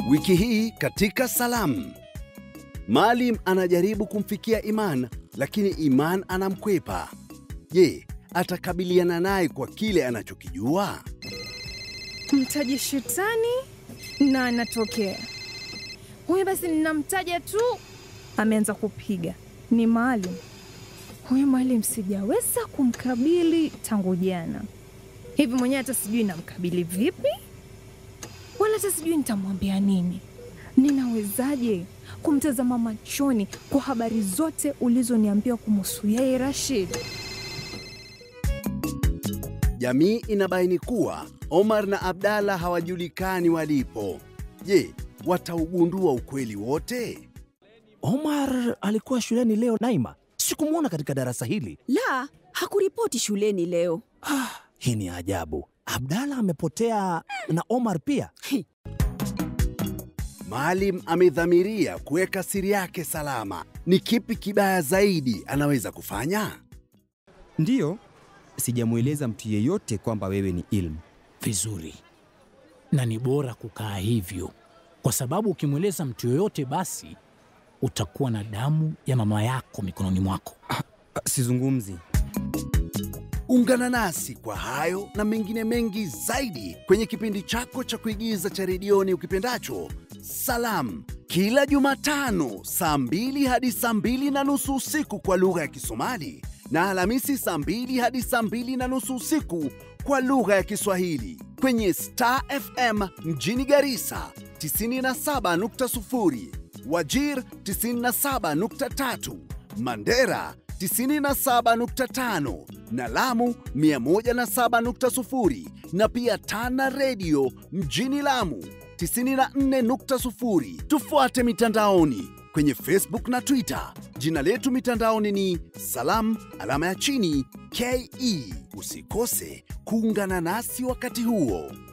Wiki hii katika Salamu, Maalim anajaribu kumfikia Iman, lakini Iman anamkwepa. Je, atakabiliana naye kwa kile anachokijua? Mtaje shetani na anatokea huyu. Basi ninamtaja tu, ameanza kupiga. Ni Maalim huyu. Maalim sijaweza kumkabili tangu jana hivi, mwenyewe hata sijui namkabili vipi, wala hata sijui nitamwambia nini. Ninawezaje kumtazama machoni kwa habari zote ulizoniambia kumhusu yeye Rashid? Jamii inabaini kuwa Omar na Abdalla hawajulikani walipo. Je, wataugundua ukweli wote? Omar alikuwa shuleni leo, Naima. Sikumwona katika darasa hili. La, hakuripoti shuleni leo. Ah, hii ni ajabu. Abdalla amepotea na Omar pia. Maalim amedhamiria kuweka siri yake salama. Ni kipi kibaya zaidi anaweza kufanya? Ndiyo, sijamweleza mtu yeyote kwamba wewe ni Ilmu. Vizuri, na ni bora kukaa hivyo, kwa sababu ukimweleza mtu yoyote, basi utakuwa na damu ya mama yako mikononi mwako. Sizungumzi. Ungana nasi kwa hayo na mengine mengi zaidi kwenye kipindi chako cha kuigiza cha redioni ukipendacho Salamu, kila Jumatano saa mbili hadi saa mbili na nusu usiku kwa lugha ya Kisomali na Alhamisi saa mbili hadi saa mbili na nusu usiku kwa lugha ya Kiswahili kwenye Star FM mjini Garissa 97.0, Wajir 97.3, Mandera 97.5 na Lamu 107.0 na pia Tana Radio mjini Lamu 94.0. Tufuate mitandaoni kwenye Facebook na Twitter. Jina letu mitandaoni ni Salam alama ya chini KE. Usikose kuungana nasi wakati huo.